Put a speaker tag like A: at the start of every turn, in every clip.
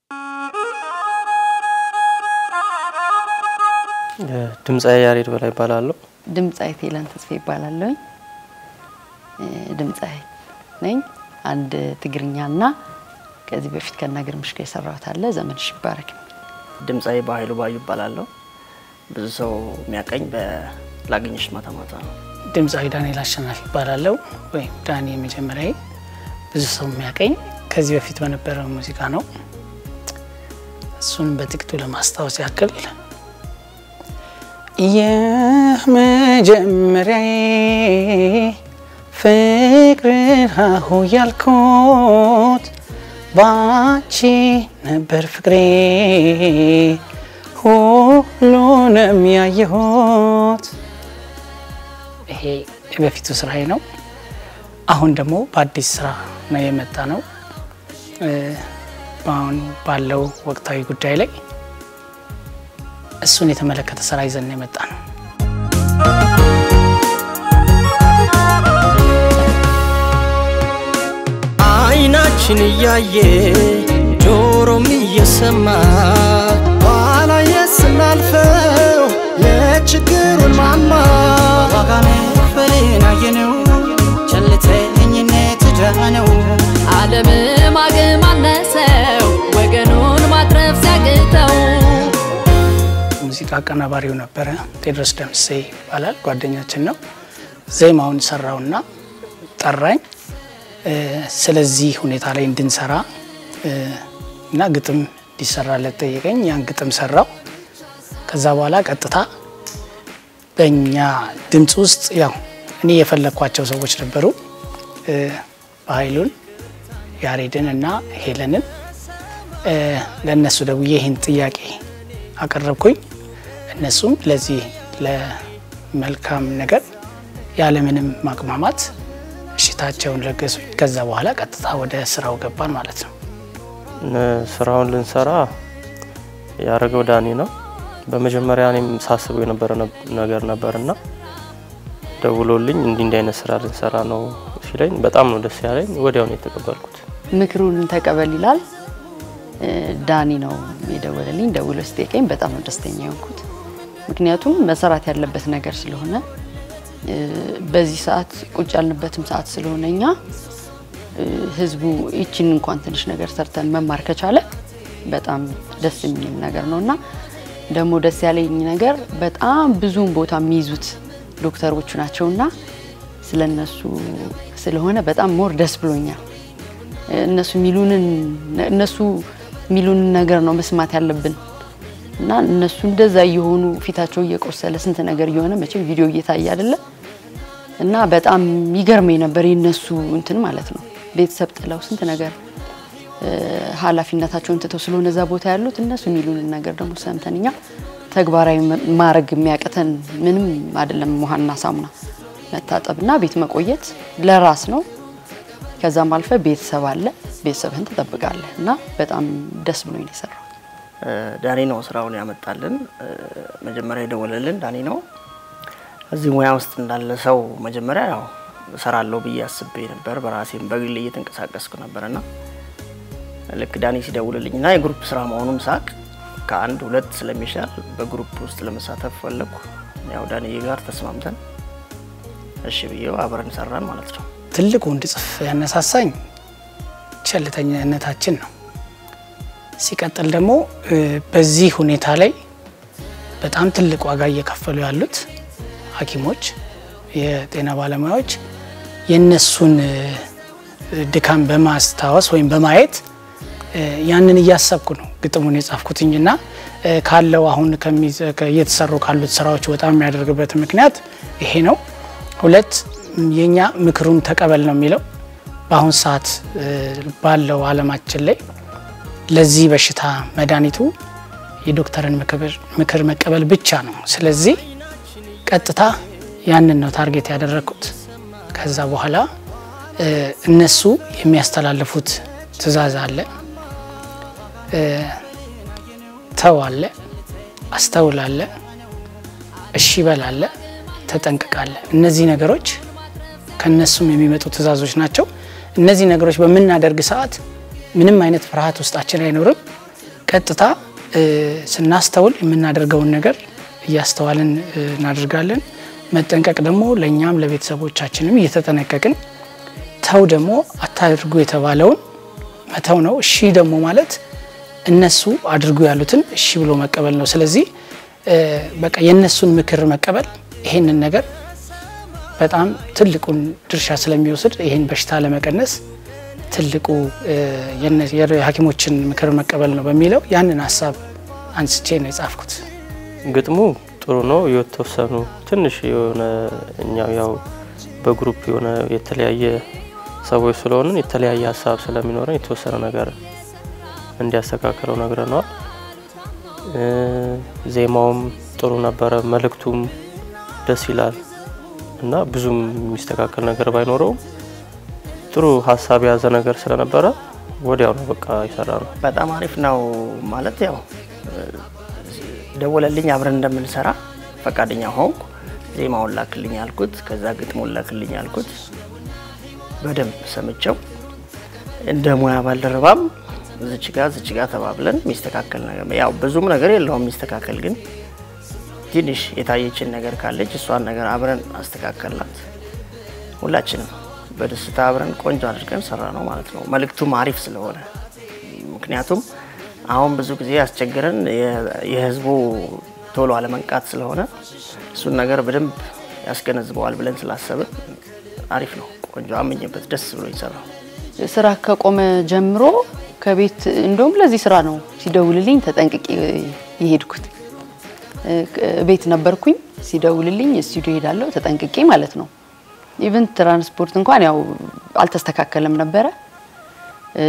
A: ድምፃዊ ያሬድ በላይ ይባላለሁ።
B: ድምፃዊት ሄለን ተስፋ ይባላለሁ። ድምፃዊ ነኝ። አንድ ትግርኛና ከዚህ በፊት ከነግርምሽ ጋር የሰራሁት አለ ዘመንሽ ይባረክ።
C: ድምፃዊ በኃይሉ ባዩ ይባላለሁ። ብዙ ሰው የሚያቀኝ በላገኘሽ ማታ ማታ ነው።
D: ድምፃዊ ዳንኤል አሸናፊ ይባላለሁ ወይም ዳኒ የመጀመሪያ ብዙ ሰው የሚያቀኝ ከዚህ በፊት በነበረው ሙዚቃ ነው። እሱን በጥቂቱ ለማስታወስ ያክል የመጀመሪያዬ ፍቅርን ሀሁ ያልኩት ባንቺ ነበር ፍቅሬ ሁሉንም ያየሁት። ይሄ የበፊቱ ስራዬ ነው። አሁን ደግሞ በአዲስ ስራ ነው የመጣ ነው። በአሁን ባለው ወቅታዊ ጉዳይ ላይ እሱን የተመለከተ ስራ ይዘን የመጣ ነው።
E: አይናችን እያየ ጆሮም እየሰማ ኋላ የስናልፈው የችግሩን ማማ ዋጋ መክፈልን አየነው ቸልተኝነት ዕዳ ነው።
F: ዓለም ማግም አነሰው ወገኑን ማትረፍ ሲያቅተው
D: ሙዚቃ አቀናባሪው ነበረ ቴድሮስ ደምሴ ይባላል። ጓደኛችን ነው። ዜማውን ሰራውና ጠራኝ። ስለዚህ ሁኔታ ላይ እንድንሰራ እና ግጥም እንዲሰራለት ጠየቀኝ። ያን ግጥም ሰራው። ከዛ በኋላ ቀጥታ በእኛ ድምፅ ውስጥ ያው እኔ የፈለግኳቸው ሰዎች ነበሩ። በኃይሉን፣ ያሬድን እና ሄለንን ለእነሱ ደውዬ ይህን ጥያቄ አቀረብኩኝ። እነሱም ለዚህ ለመልካም ነገር ያለምንም ማቅማማት እሽታቸውን ለገሱኝ። ከዛ በኋላ ቀጥታ ወደ ስራው ገባን ማለት ነው።
A: ስራውን ልንሰራ ያደረገው ዳኒ ነው። በመጀመሪያ እኔም ሳስበው የነበረ ነገር ነበርና ደውሎልኝ እንዲህ እንዲህ አይነት ስራ ልንሰራ ነው ሲለኝ በጣም ነው ደስ ያለኝ። ወዲያውኑ የተቀበልኩት።
B: ምክሩን ተቀበል ይላል። ዳኒ ነው የደወለልኝ። ደውሎ ስጠይቀኝ በጣም ነው ደስተኛ የሆንኩት። ምክንያቱም መሰራት ያለበት ነገር ስለሆነ በዚህ ሰዓት ቁጭ ያልንበትም ሰዓት ስለሆነ እኛ ህዝቡ ይችን እንኳን ትንሽ ነገር ሰርተን መማር ከቻለ በጣም ደስ የሚል ነገር ነው እና ደግሞ ደስ ያለኝ ነገር በጣም ብዙውን ቦታ የሚይዙት ዶክተሮቹ ናቸውና ስለነሱ ስለሆነ በጣም ሞር ደስ ብሎኛል። እነሱ ሚሉንን እነሱ ሚሉንን ነገር ነው መስማት ያለብን እና እነሱ እንደዛ እየሆኑ ፊታቸው እየቆሰለ ስንት ነገር እየሆነ መቼም ቪዲዮ እየታየ አይደለ እና በጣም ይገርመኝ ነበር የነሱ እንትን ማለት ነው። ቤተሰብ ጥለው ስንት ነገር ኃላፊነታቸውን ትተው ስለሆነ እዛ ቦታ ያሉት እነሱ የሚሉንን ነገር ደግሞ ሰምተን እኛ ተግባራዊ ማድረግ የሚያቅተን ምንም አይደለም። ውሃና ሳሙና መታጠብና ቤት መቆየት ለራስ ነው። ከዛም አልፈ ቤተሰብ አለ፣ ቤተሰብህን ትጠብቃለህ እና በጣም ደስ ብሎኝ ነው የሰራው።
C: ዳኒ ነው ስራውን ያመጣልን። መጀመሪያ የደወለልን ዳኒ ነው። እዚህ ሙያ ውስጥ እንዳለ ሰው መጀመሪያ ያው እሰራለሁ ብዬ አስቤ ነበር። በራሴም በግሌ እየተንቀሳቀስኩ ነበርና ልክ ዳኒ ሲደውልልኝና የግሩፕ ስራ መሆኑን ሳቅ ከአንድ ሁለት ስለሚሻል በግሩፕ ውስጥ ለመሳተፍ ፈለግኩ። ያው ዳኒ ጋር ተስማምተን እሺ ብዬው አብረን ሰራን ማለት ነው።
D: ትልቁ እንድጽፍ ያነሳሳኝ ቸልተኝነታችን ነው። ሲቀጥል ደግሞ በዚህ ሁኔታ ላይ በጣም ትልቅ ዋጋ እየከፈሉ ያሉት ሐኪሞች፣ የጤና ባለሙያዎች የነሱን ድካም በማስታወስ ወይም በማየት ያንን እያሰብኩ ነው ግጥሙን የጻፍኩትኝና ካለው አሁን እየተሰሩ ካሉት ስራዎች በጣም የሚያደርግበት ምክንያት ይሄ ነው። ሁለት የኛ ምክሩን ተቀበል ነው የሚለው በአሁን ሰዓት ባለው አለማችን ላይ ለዚህ በሽታ መድኃኒቱ የዶክተርን ምክር መቀበል ብቻ ነው። ስለዚህ ቀጥታ ያንን ነው ታርጌት ያደረግኩት። ከዛ በኋላ እነሱ የሚያስተላልፉት ትዕዛዝ አለ፣ ተው አለ፣ አስተውል አለ፣ እሺ በል አለ፣ ተጠንቅቅ አለ። እነዚህ ነገሮች ከነሱም የሚመጡ ትዕዛዞች ናቸው። እነዚህ ነገሮች በምናደርግ ሰዓት ምንም አይነት ፍርሃት ውስጣችን አይኖርም። ቀጥታ እ፣ ስናስተውል የምናደርገውን ነገር እያስተዋልን እ፣ እናደርጋለን። መጠንቀቅ ደግሞ ለእኛም ለቤተሰቦቻችንም እየተጠነቀቅን ተው ደግሞ አታድርጉ የተባለውን መተው ነው። እሺ ደግሞ ማለት እነሱ አድርጉ ያሉትን እሺ ብሎ መቀበል ነው። ስለዚህ እ፣ በቃ የእነሱን ምክር መቀበል ይሄንን ነገር በጣም ትልቁን ድርሻ ስለሚወስድ ይህን በሽታ ለመቀነስ ትልቁ እ፣ የነ- የሐኪሞችን ምክር መቀበል ነው በሚለው ያንን ሀሳብ አንስቼ ነው የጻፍኩት።
A: ግጥሙ ጥሩ ነው። የተወሰኑ ትንሽ የሆነ እኛው ያው በግሩፕ የሆነ የተለያየ ሰዎች ስለሆንን የተለያየ ሀሳብ ስለሚኖረን የተወሰነ ነገር እንዲያስተካክለው ነግረነዋል። እ፣ ዜማውም ጥሩ ነበረ፣ መልእክቱም ደስ ይላል እና ብዙም የሚስተካከል ነገር ባይኖረውም ጥሩ ሀሳብ የያዘ ነገር ስለነበረ ወዲያው ነው በቃ የሰራ ነው።
C: በጣም አሪፍ ነው ማለት ያው ደወለልኝ አብረን እንደምንሰራ ፈቃደኛ ሆንኩ። ዜማውን ላክልኝ አልኩት። ከዛ ግጥሙን ላክልኝ አልኩት። በደንብ ሰምቸው እንደ ሙያ ባልደረባም ዝች ጋ ዝች ጋ ተባብለን የሚስተካከል ነገር ያው ብዙም ነገር የለውም የሚስተካከል ግን ትንሽ የታየችን ነገር ካለች እሷን ነገር አብረን አስተካከልናት። ሁላችንም በደስታ አብረን ቆንጆ አድርገን ሰራ ነው ማለት ነው። መልእክቱም አሪፍ ስለሆነ ምክንያቱም አሁን ብዙ ጊዜ ያስቸግረን የ- የህዝቡ ቶሎ አለመንቃት ስለሆነ እሱን ነገር በደንብ ያስገነዝበዋል ብለን ስላሰብን አሪፍ ነው። ቆንጆ አመኘበት፣ ደስ ብሎ ይሰራው።
B: ስራ ከቆመ ጀምሮ ከቤት እንደውም ለዚህ ስራ ነው ሲደውልልኝ ተጠንቅቄ የሄድኩት። እ፣ ቤት ነበርኩኝ ሲደውልልኝ ስቱዲዮ ሄዳለሁ ተጠንቅቄ ማለት ነው። ኢቨን ትራንስፖርት እንኳን ያው አልተስተካከለም ነበረ። እ፣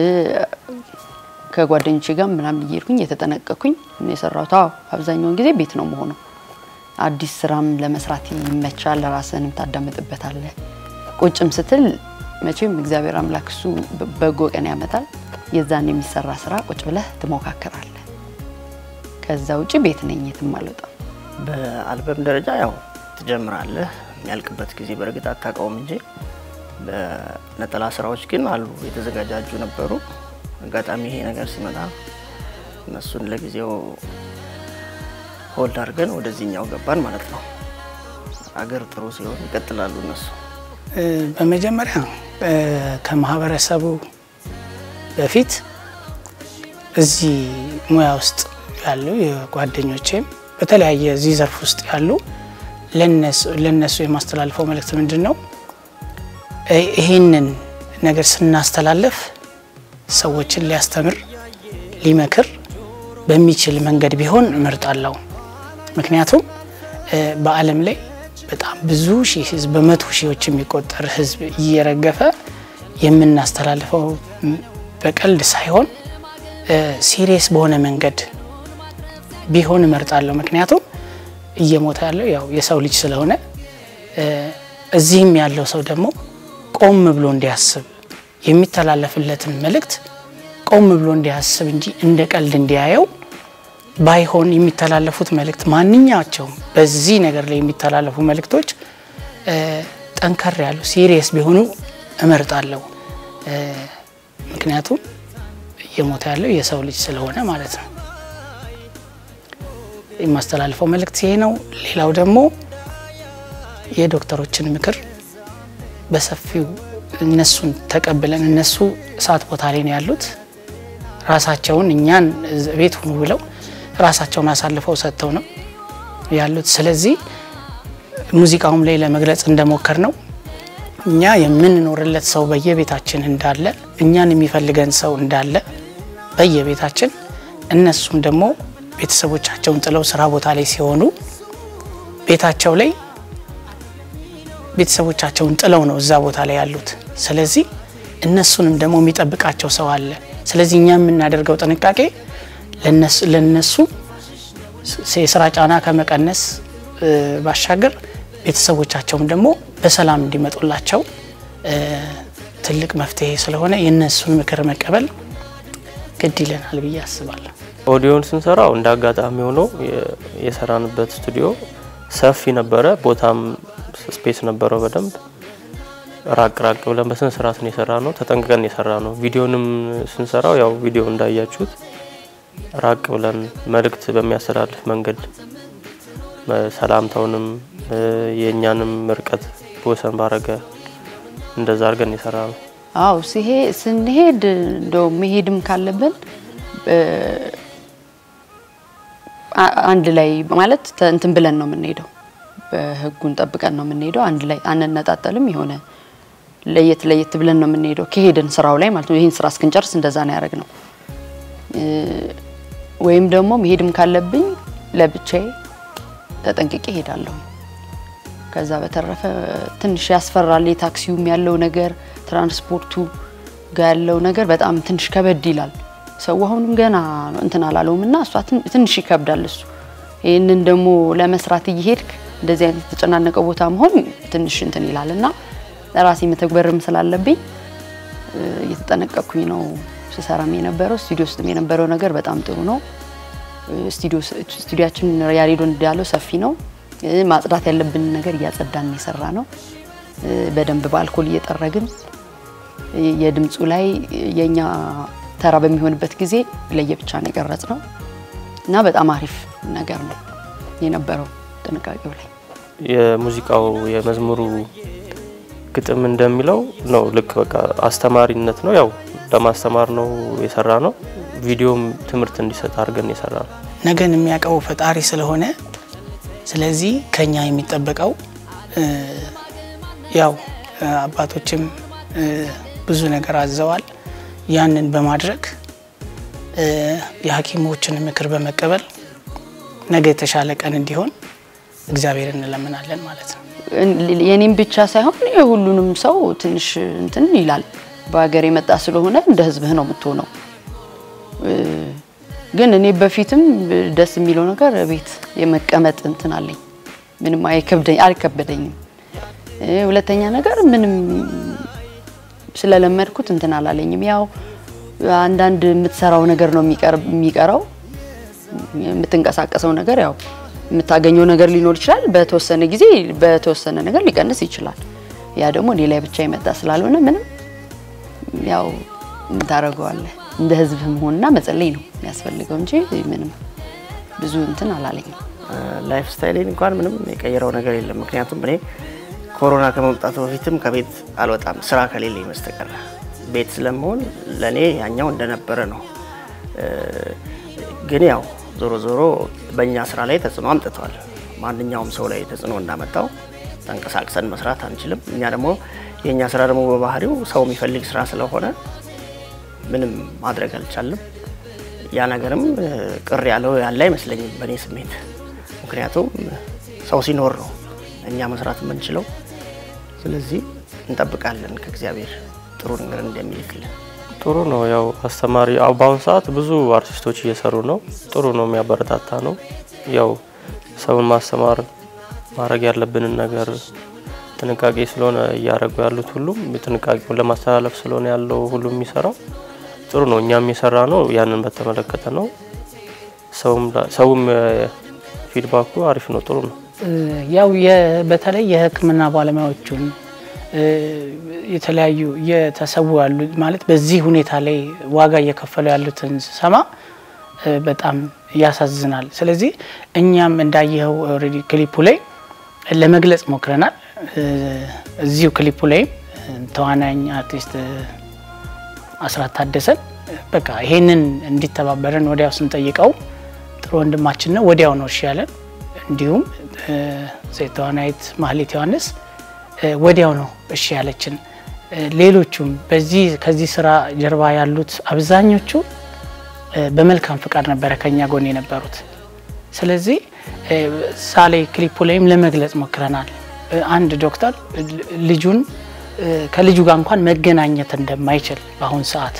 B: ከጓደኞቼ ጋር ምናምን እየሄድኩኝ የተጠነቀቅኩኝ ነው የሰራሁት። አዎ አብዛኛውን ጊዜ ቤት ነው መሆነው። አዲስ ስራም ለመስራት ይመቻል። ራስህንም ታዳምጥበታለህ። ቁጭም ስትል መቼም እግዚአብሔር አምላክ እሱ በ- በጎ ቀን ያመጣል። የዛን የሚሰራ ስራ ቁጭ ብለህ ትሞካከራለህ። ከዛ ውጭ ቤት ነኝ፣ የትም አልወጣም።
C: በአልበም ደረጃ ያው ትጀምራለህ። የሚያልቅበት ጊዜ በእርግጥ አታውቀውም እንጂ በነጠላ ስራዎች ግን አሉ የተዘጋጃጁ ነበሩ። አጋጣሚ ይሄ ነገር ሲመጣ እነሱን ለጊዜው ሆልድ አድርገን ወደዚህኛው ገባን ማለት ነው። አገር ጥሩ ሲሆን ይቀጥላሉ እነሱ።
D: እ፣ በመጀመሪያ እ፣ ከማህበረሰቡ በፊት እዚህ ሙያ ውስጥ ያሉ የጓደኞቼም በተለያየ እዚህ ዘርፍ ውስጥ ያሉ ለነሱ- ለነሱ የማስተላልፈው መልእክት ምንድን ነው? እ፣ ይሄንን ነገር ስናስተላልፍ ሰዎችን ሊያስተምር ሊመክር በሚችል መንገድ ቢሆን እመርጣለሁ። ምክንያቱም እ፣ በዓለም ላይ በጣም ብዙ ሺህ ህዝብ በመቶ ሺዎች የሚቆጠር ህዝብ እየረገፈ የምናስተላልፈው ም፣ በቀልድ ሳይሆን ሲሪየስ በሆነ መንገድ ቢሆን እመርጣለሁ። ምክንያቱም እየሞተ ያለው ያው የሰው ልጅ ስለሆነ እ፣ እዚህም ያለው ሰው ደግሞ ቆም ብሎ እንዲያስብ የሚተላለፍለትን መልእክት ቆም ብሎ እንዲያስብ እንጂ እንደ ቀልድ እንዲያየው ባይሆን የሚተላለፉት መልእክት ማንኛቸውም በዚህ ነገር ላይ የሚተላለፉ መልእክቶች እ፣ ጠንከር ያሉ ሲሪየስ ቢሆኑ እመርጣለሁ። እ፣ ምክንያቱም እየሞተ ያለው የሰው ልጅ ስለሆነ ማለት ነው። የማስተላልፈው መልእክት ይሄ ነው። ሌላው ደግሞ የዶክተሮችን ምክር በሰፊው እነሱን ተቀብለን እነሱ እሳት ቦታ ላይ ነው ያሉት። ራሳቸውን እኛን ቤት ሁኑ ብለው ራሳቸውን አሳልፈው ሰጥተው ነው ያሉት። ስለዚህ ሙዚቃውም ላይ ለመግለጽ እንደሞከር ነው እኛ የምንኖርለት ሰው በየቤታችን እንዳለ እኛን የሚፈልገን ሰው እንዳለ በየቤታችን እነሱም ደግሞ ቤተሰቦቻቸውን ጥለው ስራ ቦታ ላይ ሲሆኑ ቤታቸው ላይ ቤተሰቦቻቸውን ጥለው ነው እዛ ቦታ ላይ ያሉት። ስለዚህ እነሱንም ደግሞ የሚጠብቃቸው ሰው አለ። ስለዚህ እኛ የምናደርገው ጥንቃቄ ለነሱ- ለነሱ ስ- የስራ ጫና ከመቀነስ እ፣ ባሻገር ቤተሰቦቻቸውም ደግሞ በሰላም እንዲመጡላቸው እ፣ ትልቅ መፍትሄ ስለሆነ የእነሱን ምክር መቀበል ግድ ይለናል ብዬ አስባለሁ።
A: ኦዲዮን ስንሰራው እንደ አጋጣሚ ሆኖ የ- የሰራንበት ስቱዲዮ ሰፊ ነበረ፣ ቦታም ስፔስ ነበረው በደንብ ራቅ ራቅ ብለን በስነ ስርዓት ነው የሰራ ነው። ተጠንቅቀን የሰራ ነው። ቪዲዮንም ስንሰራው ያው ቪዲዮ እንዳያችሁት ራቅ ብለን መልእክት በሚያስተላልፍ መንገድ መ- ሰላምታውንም እ፣ የእኛንም ርቀት በወሰን ባረገ እንደዛ አድርገን የሰራ ነው።
B: አው ሲሄ ስንሄድ እንደው መሄድም ካለብን እ፣ አ- አንድ ላይ ማለት ተ- እንትን ብለን ነው የምንሄደው። በህጉን ጠብቀን ነው የምንሄደው። አንድ ላይ አንነጣጠልም። የሆነ ለየት ለየት ብለን ነው የምንሄደው ከሄድን ስራው ላይ ማለት ነው። ይህን ስራ እስክንጨርስ እንደዛ ነው ያደረግነው። እ፣ ወይም ደግሞ መሄድም ካለብኝ ለብቻዬ ተጠንቅቄ እሄዳለሁ። ከዛ በተረፈ ትንሽ ያስፈራል። የታክሲውም ያለው ነገር ትራንስፖርቱ ጋር ያለው ነገር በጣም ትንሽ ከበድ ይላል። ሰው አሁንም ገና ነው እንትን አላለውም እና እሷ ትን- ትንሽ ይከብዳል እሱ። ይህንን ደግሞ ለመስራት እየሄድክ እንደዚህ አይነት የተጨናነቀ ቦታ መሆን ትንሽ እንትን ይላል እና ለራሴ መተግበርም ስላለብኝ እ፣ እየተጠነቀቅኩኝ ነው ስሰራም የነበረው። ስቱዲዮ ውስጥም የነበረው ነገር በጣም ጥሩ ነው። ስቱዲዮ ስቱዲያችን ያሬዶ እንዳለው ሰፊ ነው። እ፣ ማጽዳት ያለብንን ነገር እያጸዳን የሰራ ነው። እ፣ በደንብ በአልኮል እየጠረግን እ፣ የድምፁ ላይ የኛ ተራ በሚሆንበት ጊዜ ለየብቻ ነው የቀረጽ ነው እና በጣም አሪፍ ነገር ነው የነበረው ጥንቃቄው ላይ
A: የሙዚቃው የመዝሙሩ ግጥም እንደሚለው ነው። ልክ በቃ አስተማሪነት ነው። ያው ለማስተማር ነው የሰራ ነው። ቪዲዮም ትምህርት እንዲሰጥ አድርገን የሰራ ነው።
D: ነገን የሚያውቀው ፈጣሪ ስለሆነ ስለዚህ ከኛ የሚጠበቀው እ፣ ያው እ፣ አባቶችም እ፣ ብዙ ነገር አዘዋል። ያንን በማድረግ እ፣ የሐኪሞችን ምክር በመቀበል ነገ የተሻለ ቀን እንዲሆን እግዚአብሔር እንለምናለን ማለት ነው።
B: የኔም ብቻ ሳይሆን የሁሉንም ሰው ትንሽ እንትን ይላል። በሀገር የመጣ ስለሆነ እንደ ሕዝብህ ነው የምትሆነው። እ፣ ግን እኔ በፊትም ደስ የሚለው ነገር ቤት የመቀመጥ እንትን አለኝ። ምንም አይከብደኝ አልከበደኝም። እ፣ ሁለተኛ ነገር ምንም ስለለመድኩት እንትን አላለኝም። ያው አንዳንድ የምትሰራው ነገር ነው የሚቀር- የሚቀረው የምትንቀሳቀሰው ነገር ያው የምታገኘው ነገር ሊኖር ይችላል። በተወሰነ ጊዜ በተወሰነ ነገር ሊቀንስ ይችላል። ያ ደግሞ እኔ ላይ ብቻ የመጣ ስላልሆነ ምንም ያው ታደርገዋለህ። እንደ ህዝብ መሆንና መጸለይ ነው የሚያስፈልገው እንጂ ምንም ብዙ እንትን አላለኝም።
C: ላይፍ ስታይሌን እንኳን ምንም የቀየረው ነገር የለም። ምክንያቱም እኔ ኮሮና ከመምጣቱ በፊትም ከቤት አልወጣም ስራ ከሌለኝ በስተቀር ቤት ስለመሆን ለእኔ ያኛው እንደነበረ ነው። እ፣ ግን ያው ዞሮ ዞሮ በእኛ ስራ ላይ ተጽዕኖ አምጥተዋል። ማንኛውም ሰው ላይ ተጽዕኖ እንዳመጣው ተንቀሳቅሰን መስራት አንችልም። እኛ ደግሞ የእኛ ስራ ደግሞ በባህሪው ሰው የሚፈልግ ስራ ስለሆነ ምንም ማድረግ አልቻልም። ያ ነገርም እ፣ ቅር ያለው ያለ አይመስለኝም በእኔ ስሜት። ምክንያቱም ሰው ሲኖር ነው እኛ መስራት የምንችለው። ስለዚህ እንጠብቃለን ከእግዚአብሔር ጥሩ ነገር እንደሚልክልን።
A: ጥሩ ነው። ያው አስተማሪ አሁ በአሁኑ ሰዓት ብዙ አርቲስቶች እየሰሩ ነው። ጥሩ ነው፣ የሚያበረታታ ነው። ያው ሰውን ማስተማር ማድረግ ያለብንን ነገር ጥንቃቄ ስለሆነ እያደረጉ ያሉት ሁሉም ጥንቃቄውን ለማስተላለፍ ስለሆነ ያለው ሁሉም የሚሰራው ጥሩ ነው። እኛም የሰራ ነው ያንን በተመለከተ ነው። ሰውም ሰውም ፊድባኩ አሪፍ ነው፣ ጥሩ ነው።
D: ያው የ- በተለይ የሕክምና ባለሙያዎቹን እ፣ የተለያዩ እየተሰዉ ያሉ ማለት በዚህ ሁኔታ ላይ ዋጋ እየከፈሉ ያሉትን ስሰማ እ፣ በጣም ያሳዝናል። ስለዚህ እኛም እንዳየኸው ኦልሬዲ ክሊፑ ላይ ለመግለጽ ሞክረናል። እ፣ እዚሁ ክሊፑ ላይም እ፣ ተዋናኝ አርቲስት እ፣ አስራት ታደሰን በቃ ይሄንን እንዲተባበረን ወዲያው ስንጠይቀው ጥሩ ወንድማችን ነው። ወዲያው ነው እሺ ያለን። እንዲሁም እ፣ ሴት ተዋናይት ማህሌት ዮሐንስ እ፣ ወዲያው ነው እሺ ያለችን። እ፣ ሌሎቹም በዚህ ከዚህ ስራ ጀርባ ያሉት አብዛኞቹ እ፣ በመልካም ፍቃድ ነበረ ከኛ ጎን የነበሩት። ስለዚህ እ፣ ሳሌ ክሊፑ ላይም ለመግለጽ ሞክረናል። እ፣ አንድ ዶክተር ል- ልጁን እ፣ ከልጁ ጋር እንኳን መገናኘት እንደማይችል በአሁን ሰዓት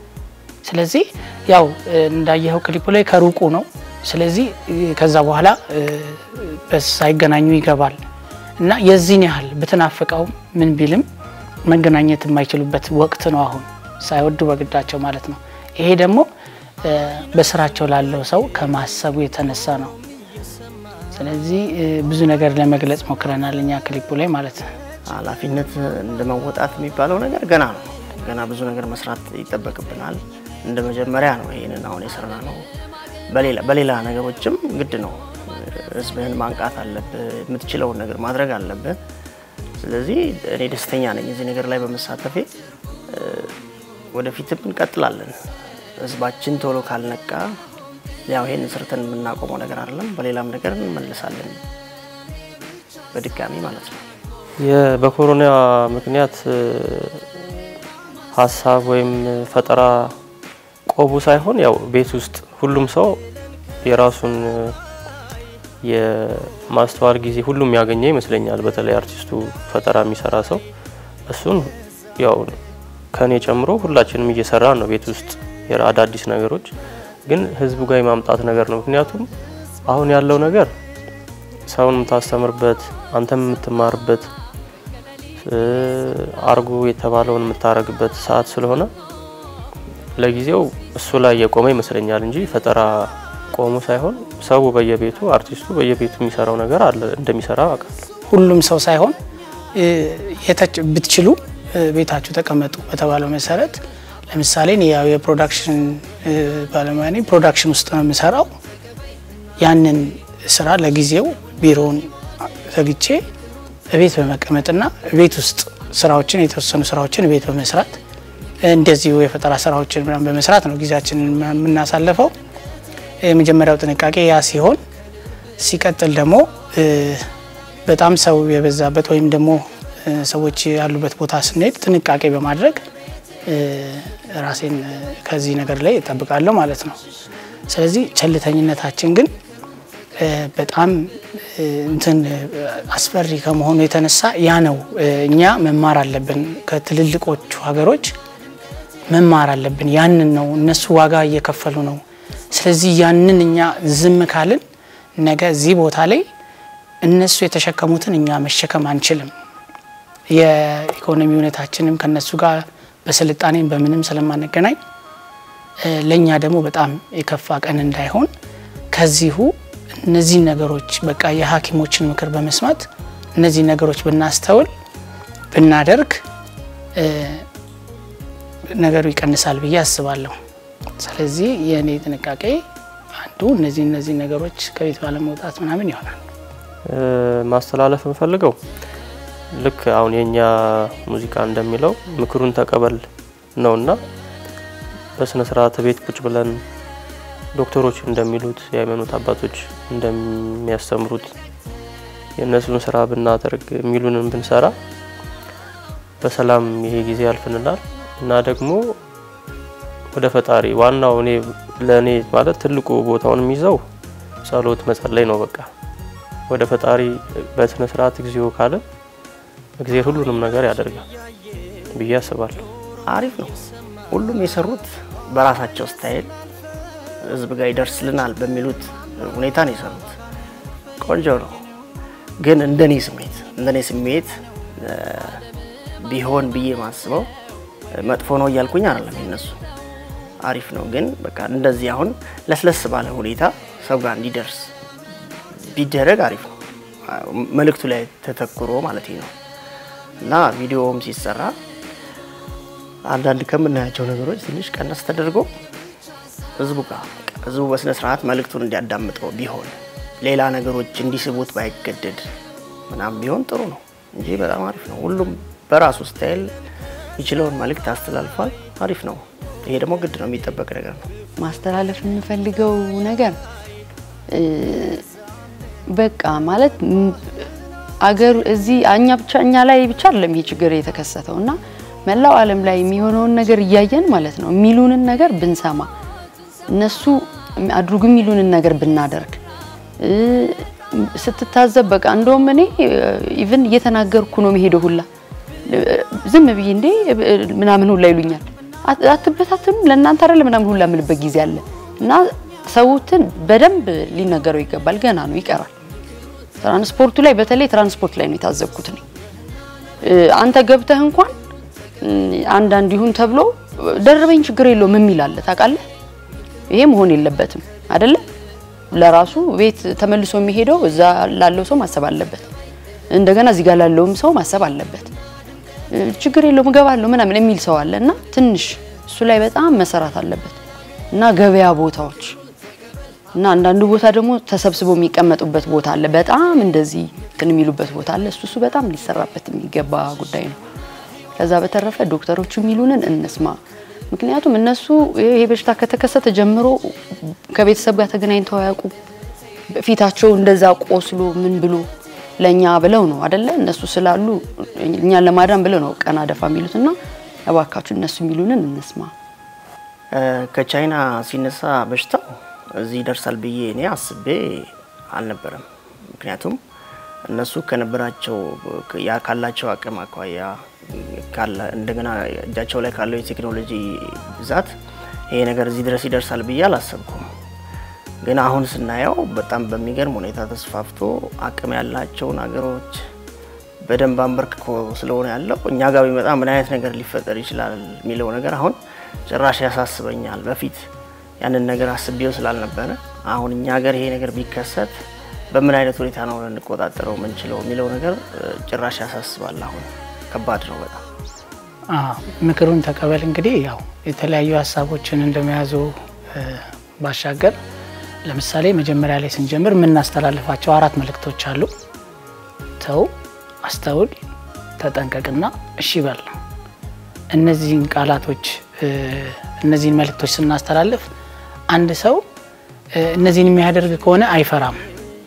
D: ስለዚህ ያው እ፣ እንዳየኸው ክሊፑ ላይ ከሩቁ ነው። ስለዚህ እ፣ ከዛ በኋላ እ፣ በስ ሳይገናኙ ይገባል እና የዚህን ያህል ብትናፍቀውም ምን ቢልም መገናኘት የማይችሉበት ወቅት ነው አሁን ሳይወዱ በግዳቸው ማለት ነው። ይሄ ደግሞ እ፣ በስራቸው ላለው ሰው ከማሰቡ የተነሳ ነው። ስለዚህ እ፣ ብዙ ነገር ለመግለጽ ሞክረናል እኛ ክሊፑ ላይ ማለት ነው።
C: ኃላፊነት እንደ መወጣት የሚባለው ነገር ገና ነው። ገና ብዙ ነገር መስራት ይጠበቅብናል። እንደ መጀመሪያ ነው ይህንን አሁን የሰራ ነው። በሌላ በሌላ ነገሮችም ግድ ነው። ህዝብህን ማንቃት አለብህ። የምትችለውን ነገር ማድረግ አለብህ። ስለዚህ እኔ ደስተኛ ነኝ እዚህ ነገር ላይ በመሳተፌ። ወደፊትም እንቀጥላለን። ህዝባችን ቶሎ ካልነቃ ያው ይሄን ሰርተን የምናቆመው ነገር አይደለም። በሌላም ነገር እንመልሳለን በድጋሚ ማለት ነው።
A: የ- በኮሮና ምክንያት እ፣ ሀሳብ ወይም ፈጠራ ቆቡ ሳይሆን ያው ቤት ውስጥ ሁሉም ሰው የራሱን እ፣ የማስተዋል ጊዜ ሁሉም ያገኘ ይመስለኛል። በተለይ አርቲስቱ ፈጠራ የሚሰራ ሰው እሱን ያው ከኔ ጨምሮ ሁላችንም እየሰራ ነው ቤት ውስጥ የራ- አዳዲስ ነገሮች ግን ህዝቡ ጋር የማምጣት ነገር ነው። ምክንያቱም አሁን ያለው ነገር ሰውን የምታስተምርበት አንተም የምትማርበት እ፣ አርጎ የተባለውን የምታረግበት ሰዓት ስለሆነ ለጊዜው እሱ ላይ የቆመ ይመስለኛል እንጂ ፈጠራ ቆሞ ሳይሆን ሰው በየቤቱ አርቲስቱ በየቤቱ የሚሰራው ነገር አለ እንደሚሰራ አውቃለሁ።
D: ሁሉም ሰው ሳይሆን እ፣ የተች ብትችሉ እ፣ ቤታችሁ ተቀመጡ በተባለው መሰረት ለምሳሌ እኔ ያው የፕሮዳክሽን እ፣ ባለሙያ ነኝ። ፕሮዳክሽን ውስጥ ነው የምሰራው። ያንን ስራ ለጊዜው ቢሮውን ዘግቼ ቤት በመቀመጥና ቤት ውስጥ ስራዎችን የተወሰኑ ስራዎችን ቤት በመስራት እንደዚሁ የፈጠራ ስራዎችን ምናምን በመስራት ነው ጊዜያችንን የምናሳልፈው። የመጀመሪያው ጥንቃቄ ያ ሲሆን ሲቀጥል ደግሞ እ፣ በጣም ሰው የበዛበት ወይም ደግሞ እ፣ ሰዎች ያሉበት ቦታ ስንሄድ ጥንቃቄ በማድረግ እ፣ ራሴን እ፣ ከዚህ ነገር ላይ እጠብቃለሁ ማለት ነው። ስለዚህ ቸልተኝነታችን ግን እ፣ በጣም እ፣ እንትን እ፣ አስፈሪ ከመሆኑ የተነሳ ያ ነው እ፣ እኛ መማር አለብን ከትልልቆቹ ሀገሮች መማር አለብን። ያንን ነው እነሱ ዋጋ እየከፈሉ ነው። ስለዚህ ያንን እኛ ዝም ካልን ነገ እዚህ ቦታ ላይ እነሱ የተሸከሙትን እኛ መሸከም አንችልም። የኢኮኖሚ ሁኔታችንም ከነሱ ጋር በስልጣኔም በምንም ስለማንገናኝ እ፣ ለእኛ ደግሞ በጣም የከፋ ቀን እንዳይሆን ከዚሁ እነዚህን ነገሮች በቃ የሐኪሞችን ምክር በመስማት እነዚህ ነገሮች ብናስተውል ብናደርግ እ፣ ነገሩ ይቀንሳል ብዬ አስባለሁ። ስለዚህ የእኔ ጥንቃቄ አንዱ እነዚህ እነዚህ ነገሮች ከቤት ባለመውጣት ምናምን ይሆናል።
A: እ፣ ማስተላለፍ የምፈልገው ልክ አሁን የኛ ሙዚቃ እንደሚለው ምክሩን ተቀበል ነውና በስነ ስርዓት ቤት ቁጭ ብለን ዶክተሮች እንደሚሉት የሃይማኖት አባቶች እንደሚያስተምሩት የእነሱን ስራ ብናደርግ የሚሉንን ብንሰራ በሰላም ይሄ ጊዜ ያልፍንናል እና ደግሞ ወደ ፈጣሪ ዋናው እኔ ለእኔ ማለት ትልቁ ቦታውን የሚይዘው ጸሎት መጸለይ ነው። በቃ ወደ ፈጣሪ በስነ ስርዓት እግዚኦ ካለ እግዚአብሔር ሁሉንም ነገር ያደርጋል ብዬ አስባለሁ።
C: አሪፍ ነው። ሁሉም የሰሩት በራሳቸው ስታይል ህዝብ ጋር ይደርስልናል በሚሉት ሁኔታ ነው የሰሩት። ቆንጆ ነው። ግን እንደኔ ስሜት እንደኔ ስሜት እ፣ ቢሆን ብዬ ማስበው መጥፎ ነው እያልኩኝ አይደለም። የነሱ አሪፍ ነው። ግን በቃ እንደዚህ አሁን ለስለስ ባለ ሁኔታ ሰው ጋር እንዲደርስ ቢደረግ አሪፍ ነው። መልእክቱ ላይ ተተኩሮ ማለት ነው እና ቪዲዮውም ሲሰራ አንዳንድ ከምናያቸው ነገሮች ትንሽ ቀነስ ተደርጎ ህዝቡ ጋር በቃ ህዝቡ በስነ ስርዓት መልእክቱን እንዲያዳምጠው ቢሆን ሌላ ነገሮች እንዲስቡት ባይገደድ ምናምን ቢሆን ጥሩ ነው እንጂ በጣም አሪፍ ነው። ሁሉም በራሱ ስታይል የሚችለውን መልእክት አስተላልፏል። አሪፍ ነው። ይሄ ደግሞ ግድ ነው፣ የሚጠበቅ ነገር ነው።
B: ማስተላለፍ የምፈልገው ነገር እ፣ በቃ ማለት ም፣ አገሩ እዚህ እኛ ብቻ እኛ ላይ ብቻ አይደለም ይሄ ችግር የተከሰተው እና መላው ዓለም ላይ የሚሆነውን ነገር እያየን ማለት ነው የሚሉንን ነገር ብንሰማ እነሱ አድርጉ የሚሉንን ነገር ብናደርግ እ፣ ስትታዘብ በቃ እንደውም እኔ ኢቭን እየተናገርኩ ነው መሄደው ሁላ ዝም ብዬ እንዴ ምናምን ሁላ ይሉኛል። አት- አትበታትኑ ለእናንተ አይደለ ምናምን ሁላ የምልበት ጊዜ አለ እና ሰውትን በደንብ ሊነገረው ይገባል። ገና ነው ይቀራል። ትራንስፖርቱ ላይ በተለይ ትራንስፖርት ላይ ነው የታዘብኩት እኔ እ፣ አንተ ገብተህ እንኳን እ፣ አንዳንድ ይሁን ተብሎ ደርበኝ ችግር የለውም የሚል አለ ታውቃለህ። ይሄ መሆን የለበትም አይደለ? ለራሱ ቤት ተመልሶ የሚሄደው እዛ ላለው ሰው ማሰብ አለበት። እንደገና እዚህ ጋር ላለውም ሰው ማሰብ አለበት። እ፣ ችግር የለውም እገባለሁ ምናምን የሚል ሰው አለ እና ትንሽ እሱ ላይ በጣም መሰራት አለበት። እና ገበያ ቦታዎች እና አንዳንዱ ቦታ ደግሞ ተሰብስበው የሚቀመጡበት ቦታ አለ። በጣም እንደዚህ እንትን የሚሉበት ቦታ አለ። እሱ እሱ በጣም ሊሰራበት የሚገባ ጉዳይ ነው። ከዛ በተረፈ ዶክተሮቹ የሚሉንን እንስማ። ምክንያቱም እነሱ ይሄ በሽታ ከተከሰተ ጀምሮ ከቤተሰብ ጋር ተገናኝተው አያውቁ። ፊታቸው እንደዛ ቆስሎ ምን ብሎ ለእኛ ብለው ነው አደለ? እነሱ ስላሉ እኛን ለማዳን ብለው ነው ቀና ደፋ የሚሉትና እባካችሁ እነሱ የሚሉንን እንስማ።
C: ከቻይና ሲነሳ በሽታው እዚህ ይደርሳል ብዬ እኔ አስቤ አልነበረም። ምክንያቱም እነሱ ከነበራቸው ያ ካላቸው አቅም አኳያ እንደገና እጃቸው ላይ ካለው የቴክኖሎጂ ብዛት ይሄ ነገር እዚህ ድረስ ይደርሳል ብዬ አላሰብኩም። ግን አሁን ስናየው በጣም በሚገርም ሁኔታ ተስፋፍቶ አቅም ያላቸውን ሀገሮች በደንብ አንበርክኮ ስለሆነ ያለው እኛ ጋር ቢመጣ ምን አይነት ነገር ሊፈጠር ይችላል የሚለው ነገር አሁን ጭራሽ ያሳስበኛል። በፊት ያንን ነገር አስቤው ስላልነበረ አሁን እኛ ሀገር ይሄ ነገር ቢከሰት በምን አይነት ሁኔታ ነው ልንቆጣጠረው የምንችለው የሚለው ነገር ጭራሽ ያሳስባል። አሁን ከባድ ነው በጣም።
D: ምክሩን ተቀበል። እንግዲህ ያው የተለያዩ ሀሳቦችን እንደመያዙ ባሻገር ለምሳሌ መጀመሪያ ላይ ስንጀምር የምናስተላልፋቸው አራት መልእክቶች አሉ። ተው፣ አስተውል፣ ተጠንቀቅና እሺ በል ነው። እነዚህን ቃላቶች እነዚህን መልእክቶች ስናስተላልፍ አንድ ሰው እነዚህን የሚያደርግ ከሆነ አይፈራም።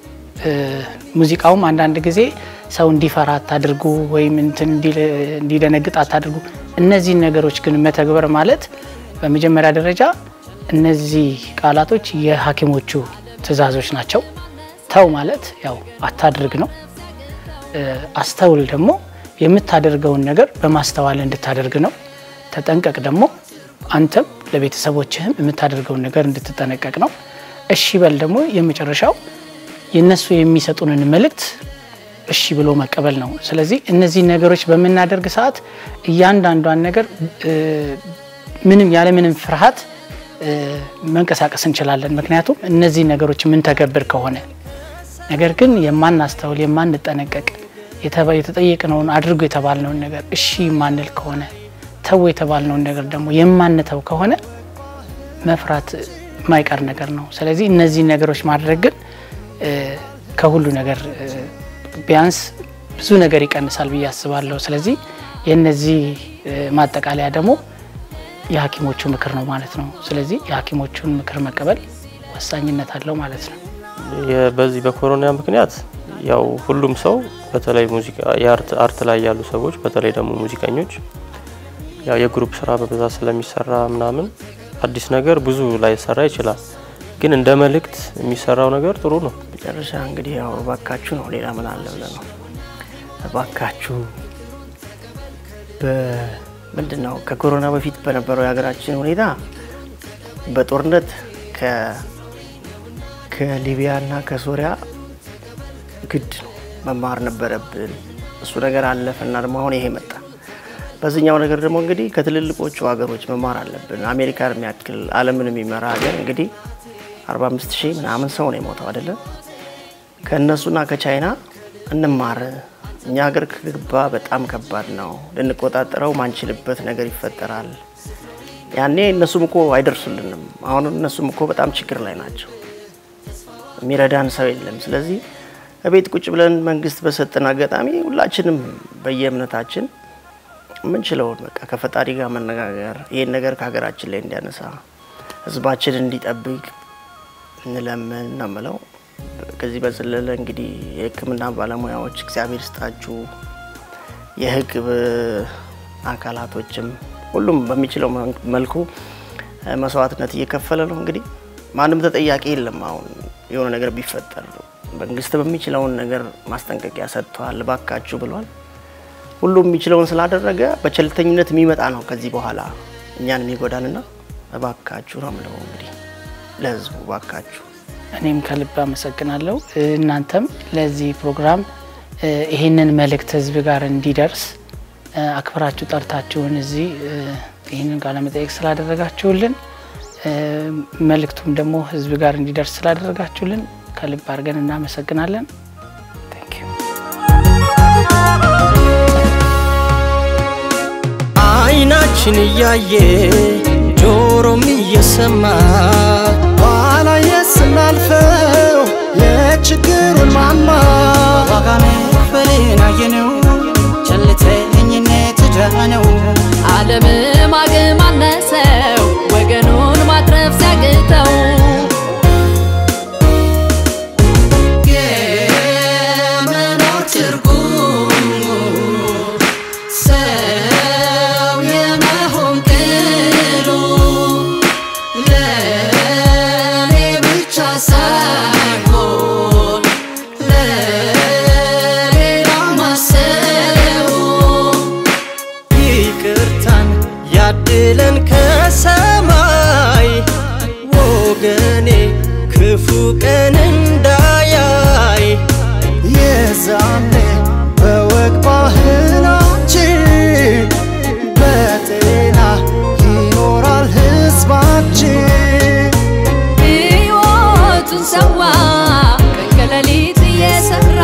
D: ሙዚቃውም አንዳንድ ጊዜ ሰው እንዲፈራ አታድርጉ ወይም እንትን እንዲደነግጥ አታድርጉ። እነዚህን ነገሮች ግን መተግበር ማለት በመጀመሪያ ደረጃ እነዚህ ቃላቶች የሐኪሞቹ ትዕዛዞች ናቸው። ተው ማለት ያው አታድርግ ነው። አስተውል ደግሞ የምታደርገውን ነገር በማስተዋል እንድታደርግ ነው። ተጠንቀቅ ደግሞ አንተም ለቤተሰቦችህም የምታደርገውን ነገር እንድትጠነቀቅ ነው። እሺ በል ደግሞ የመጨረሻው የነሱ የሚሰጡንን መልእክት እሺ ብሎ መቀበል ነው። ስለዚህ እነዚህ ነገሮች በምናደርግ ሰዓት እያንዳንዷን ነገር ምንም ያለምንም ፍርሃት መንቀሳቀስ እንችላለን። ምክንያቱም እነዚህ ነገሮች የምንተገብር ከሆነ ነገር ግን የማናስተውል የማንጠነቀቅ የተጠየቅነውን አድርጎ የተባልነውን ነገር እሺ የማንል ከሆነ ተው የተባልነውን ነገር ደግሞ የማንተው ከሆነ መፍራት የማይቀር ነገር ነው። ስለዚህ እነዚህ ነገሮች ማድረግ ግን ከሁሉ ነገር ቢያንስ ብዙ ነገር ይቀንሳል ብዬ አስባለሁ። ስለዚህ የነዚህ ማጠቃለያ ደግሞ የሐኪሞቹ ምክር ነው ማለት ነው። ስለዚህ የሐኪሞቹን ምክር መቀበል ወሳኝነት አለው ማለት ነው።
A: በዚህ በኮሮና ምክንያት ያው ሁሉም ሰው በተለይ ሙዚቃ የአርት አርት ላይ ያሉ ሰዎች በተለይ ደግሞ ሙዚቀኞች ያው የግሩፕ ስራ በብዛት ስለሚሰራ ምናምን አዲስ ነገር ብዙ ላይ ሰራ ይችላል። ግን እንደ መልእክት የሚሰራው ነገር ጥሩ ነው።
C: መጨረሻ እንግዲህ ያው እባካችሁ ነው። ሌላ ምን አለ ብለህ ነው። እባካችሁ ምንድን ነው ከኮሮና በፊት በነበረው የሀገራችን ሁኔታ በጦርነት ከሊቢያ እና ከሶሪያ ግድ ነው መማር ነበረብን። እሱ ነገር አለፈ እና ደግሞ አሁን ይሄ መጣ። በዚህኛው ነገር ደግሞ እንግዲህ ከትልልቆቹ ሀገሮች መማር አለብን። አሜሪካን የሚያክል ዓለምን የሚመራ ሀገር እንግዲህ 45 ሺህ ምናምን ሰው ነው የሞተው አይደለም። ከእነሱና ከቻይና እንማር። እኛ ሀገር ከገባ በጣም ከባድ ነው። ልንቆጣጠረው ማንችልበት ነገር ይፈጠራል። ያኔ እነሱም እኮ አይደርሱልንም። አሁን እነሱም እኮ በጣም ችግር ላይ ናቸው። የሚረዳን ሰው የለም። ስለዚህ እቤት ቁጭ ብለን መንግስት በሰጠን አጋጣሚ ሁላችንም በየእምነታችን የምንችለውን በቃ ከፈጣሪ ጋር መነጋገር ይህን ነገር ከሀገራችን ላይ እንዲያነሳ ህዝባችን እንዲጠብቅ እንለምን ነው የምለው። ከዚህ በዘለለ እንግዲህ የሕክምና ባለሙያዎች እግዚአብሔር ስጣችሁ፣ የህግ አካላቶችም ሁሉም በሚችለው መልኩ መስዋዕትነት እየከፈለ ነው። እንግዲህ ማንም ተጠያቂ የለም። አሁን የሆነ ነገር ቢፈጠር መንግስት በሚችለውን ነገር ማስጠንቀቂያ ሰጥቷል፣ ባካችሁ ብሏል። ሁሉም የሚችለውን ስላደረገ በቸልተኝነት የሚመጣ ነው ከዚህ በኋላ እኛን የሚጎዳንና እባካችሁ ነው የምለው እንግዲህ ለህዝቡ እባካችሁ
D: እኔም ከልብ አመሰግናለሁ። እናንተም ለዚህ ፕሮግራም ይህንን መልእክት ህዝብ ጋር እንዲደርስ አክብራችሁ ጠርታችሁን እዚህ ይህንን ቃለ መጠየቅ ስላደረጋችሁልን መልእክቱም ደግሞ ህዝብ ጋር እንዲደርስ ስላደረጋችሁልን ከልብ አድርገን እናመሰግናለን።
E: አይናችን እያየ ጆሮ ጆሮም እየሰማ ባላየ ስናልፈው የችግሩን ማማ
G: ዋጋ መክፈልን አየነው ቸልተኝነት ዕዳ ነው
F: ዓለምም አቅም አነሰው ወገኑን ማትረፍ ሲያቅተው
E: የመኖር ትርጉም ሰው የመሆን ቅሉ ለእኔ ብቻ ሳይሆን ለሌላ ማሰቡ ይቅርታን ያድለን ከሰማይ ወገኔ ክፉ ቀን እንዳያይ የዛኔ በወግ ባህላችን በጤና ይኖራል ሕዝባችን
F: ሕይወቱን ሰዋ ቀን ከሌሊት እየሰራ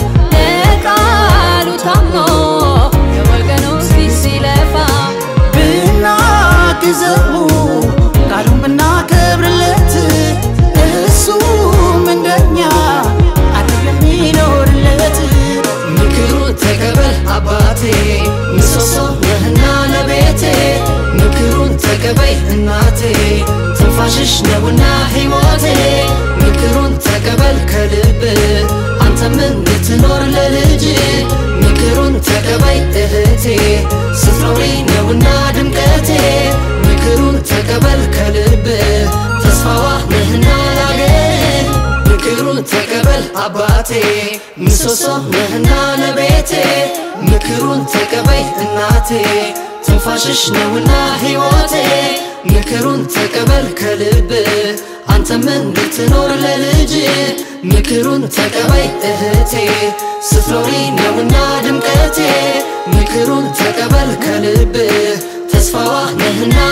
F: ለቃሉ ታምኖ የወገኑ ፊት ሲለፋ
G: ብናግዘው ቃሉን ብናከብርለት እሱም እንደኛ አይደለም የሚኖርለት
E: ምክሩን ተቀበል አባቴ ምሰሶ ነህና ለቤቴ ምክሩን ተቀበይ እናቴ ትንፋሽሽ ነውና ሕይወቴ ምክሩን ተቀበል ከልብ አንተም እንድትኖር ለልጅ ምክሩን ተቀበይ እህቴ ስትኖሪ ነውና ድምቀቴ ምክሩን ተቀበል ከልብ ተስፋዋ ነህና ላገር ምክሩን ተቀበል አባቴ ምሰሶ ነህና ለቤቴ ምክሩን ተቀበይ እናቴ ትንፋሽሽ ነውና ሕይወቴ ምክሩን ተቀበል ከልብ አንተም እንድትኖር ለልጅ ምክሩን ተቀበይ እህቴ ስትኖሪ ነውና ድምቀቴ ምክሩን ተቀበል ከልብ ተስፋዋ ነህና